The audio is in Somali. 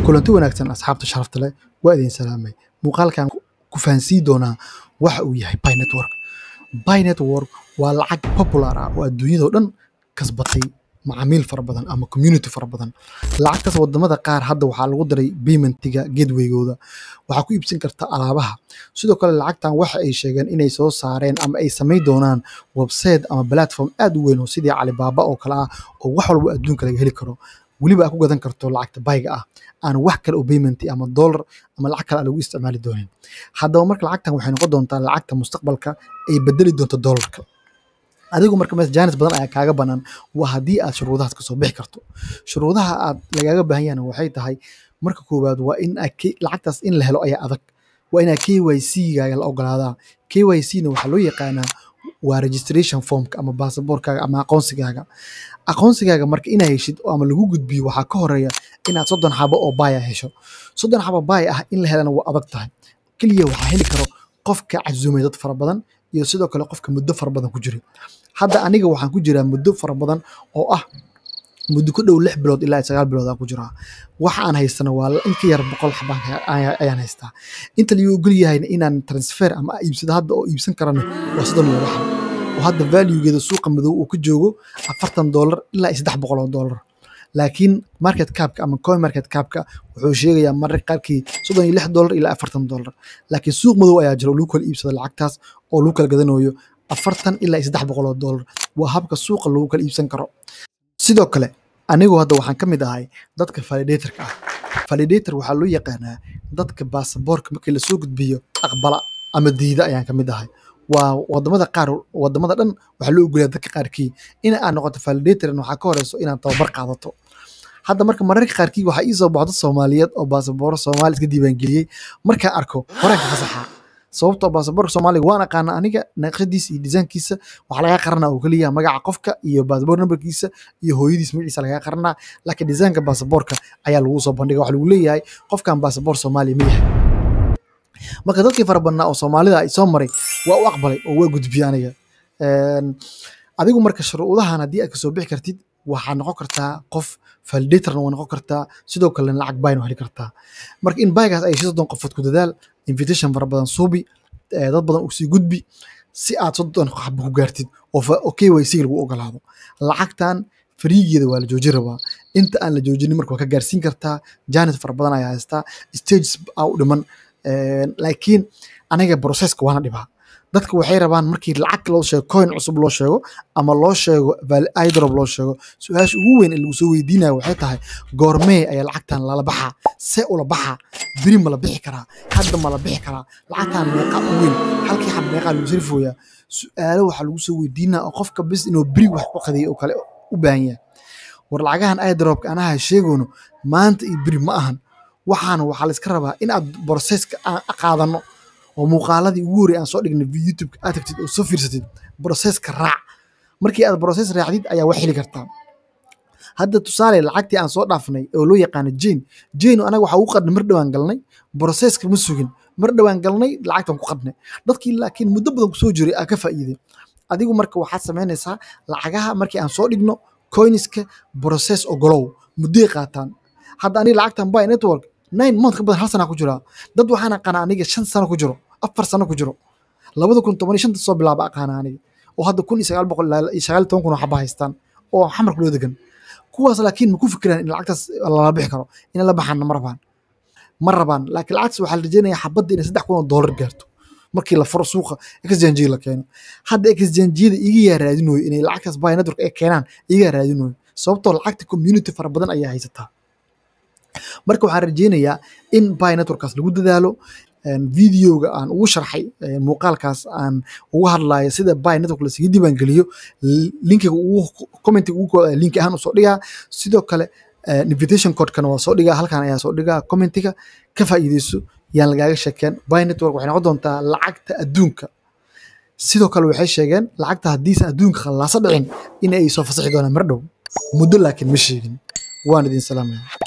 kulanti wanaagsan asxaabta sharafta leh waa idin salaamay muuqaalkan ku fahansiin doonaa waxa uu yahay Pi Network Pi Network waa lacag popular ah oo adduunyadoo dhan kasbatay macaamiil fara badan ama community fara badan lacagtaas wadamada qaar hadda waxaa lagu daray paymentiga gateway-gooda waxaa ku iibsan karta alaabaha sidoo kale lacagtan waxa ay sheegeen inay soo saareen ama ay samayn doonaan website ama platform aad u weyn oo sidii Alibaba oo kale ah oo wax walba adduunka laga heli karo weliba aad ku gadan karto lacagta bayga ah aan wax kale oo payment ama dollar ama lacag kale aan lagu isticmaali doonin haddaba marka lacagtan waxay noqon doontaa lacagta mustaqbalka ay bedeli doonto dollarka adigu marka mees jaanis badan ayaa kaaga banaan waa haddii aad shuruudahaas kasoo bixi karto shuruudaha aad lagaaga baahan yahana waxay tahay marka koowaad waa in aad K- lacagtaas in la helo ayaa adag waa inaa KYC-gaaga la ogolaadaa KYC-na waxaa loo yaqaanaa waa registration formka ama baasaboorkaaga ama aqoonsigaaga aqoonsigaaga marka inaa heshid oo ama lagu gudbiyo waxaa ka horeeya inaad soddon xabo oo baaya hesho soddon xabo baaya ah in la helana waa adag tahay keliya waxaa heli karo qofka casuumay dad fara badan iyo sidoo kale qofka muddo fara badan ku jiray hadda aniga waxaan ku jiraa muddo fara badan oo ah muddo ku dhow lix bilood ilaa sagaal bilood aan ku jiraa waxa aan haystana waa in ka yar boqol xaba ayaan haystaa inta lagu ogol yahayna inaan transfer ama iibsado hadda oo iibsan karana waa soddon iyo lix oo hadda valuegeeda suuqa madow uu ka joogo afartan dollar ilaa iyo saddex boqol oo dollar laakiin market capka ama coin market capka wuxuu sheegayaa mararka qaarkii soddon iyo lix dollar ilaa afartan dollar laakiin suuq madow ayaa jira oo lagu kala iibsado lacagtaas oo lagu kala gadanayo afartan ilaa iyo saddex boqol oo dollar waa habka suuqa lagu kala iibsan karo sidoo kale anigu hadda waxaan ka mid ahay dadka validatorka ah validator waxaa loo yaqaanaa dadka baasaboorka markii lasoo gudbiyo aqbala ama diida ayaan ka mid ahay waa wadamada qaar wadamada dhan waxaa loo ogolyaa dadka qaarkii in aad noqoto validatorn waxaa ka horeyso inaad tababar qaadato hadda marka mararka qaarkii waxaa ii soo baxdo soomaaliyeed oo baasabooro soomaali iska diiwaangeliyey markaan arko horaan ka fasaxa sababtoo baasaboorka soomaaliga waan aqaana aniga naqshadiisa iyo disaankiisa waxaa lagaa qaranaa oo keliya magaca qofka iyo baasaboor numberkiisa iyo hooyadiis magaciisa lagaa qaranaa laakiin disaanka baasaboorka ayaa lagu soo bandhiga waxa lagu leeyahay qofkan baasaboor soomaaliya ma yahay marka dadkii fara badnaa oo soomaalida ay soo maray waa u aqbalay oo waa gudbiyey aniga adigu marka shuruudahan haddii aad kasoo bixi kartid waxaa noqon kartaa qof validatorna waa noqon kartaa sidoo kalena lacag bayna heli kartaa marka in baygaas ay soddon qofood ku dadaal invitation fara badan suubi dad badan usii gudbi si aad soddon xabo ku gaartid oo KYC lagu ogolaado lacagtan fariigeeda waa la joojin rabaa inta aan la joojinin marka waa ka gaarsiin kartaa janet fara badan ayaa haystaa stages aa u dhiman laakiin aniga processka waana dhibaa dadka waxay rabaan markii lacag loo sheego coin cusub loo sheego ama loo sheego idrop loo sheego su-aasha ugu weyn ee lagu soo weydiinaya waxay tahay goormee ayaa lacagtan lala baxaa see ula baxaa beri ma la bixi karaa hadda ma la bixi karaa lacagtan meeqa u weyn halkii xab meeqaa lagu sarifooyaa su-aalo waxaa lagu soo weydiinaya oo qofka bis inuu beri wax ku qadiyo oo kale u baahan yahay war lacagahan idropka anaha sheegoono maanta iyo beri ma ahan waxaana waxaa la iska rabaa in aad processka aan qaadano oo muuqaaladii ugu horey aan soo dhignay youtube aad tagtid oo soo fiirsatid processka raac markii aad process raacdid ayaa wax heli kartaa hadda tusaale lacagtii aan soo dhaafnay oo loo yaqaano jane jane anaga waxaa ugu qadnay mar dhowaan galnay processka ma sugin mar dhowaan galnay lacagtan ku qadnay dadkii laakiin muddo badan kusoo jiray aa ka faa'iiday adigu marka waxaad samaynaysaa lacagaha markii aan soo dhigno coinska process ogolow muddoy qaataan hadda aniga lacagtan buy network nine month ka badan hal sana ku jiraa dad waxaan aqaana aniga shan sano ku jiro afar sano ku jiro labada kun toban iyo shanta soo bilaaba aqaana aniga oo hadda kun iyo sagaal boqol iyo sagaal iyo toban kun oo xaba haystaan oo xamarka loo degan kuwaas laakiin ma ku fikiraan in lacagtaas lala bixi karo in la baxaana ma rabaan ma rabaan laakiin lacagtaas waxaa la rajeynayaa xabadda inay saddex kun oo doolar gaarto markii la furo suuqa exchange la keeno hadda exchange-yada iga yaa raadinooyo inay lacagtaas buy network ay keenaan iga yaa raadinooyo sababtoo lacagta community fara badan ayaa haysataa marka waxaan rajeynayaa in buy networkaas lagu dadaalo videoga aan ugu sharxay muuqaalkaas aan ugu hadlayo sida buy network lasaga diiwaangeliyo linkiga ugu commentiga ugu link ahaan usoo dhigaa sidoo kale invitation codekana waa soo dhigaa halkan ayaa soo dhigaa commentiga ka faa'iideyso yaan lagaaga sheekeen buy network waxay noqon doontaa lacagta adduunka sidoo kale waxay sheegeen lacagta haddiisan adduunka khallaaso dhicin in ay soo fasaxi doonaan mar dhow muddo laakiin ma sheegin waan idin salaamaya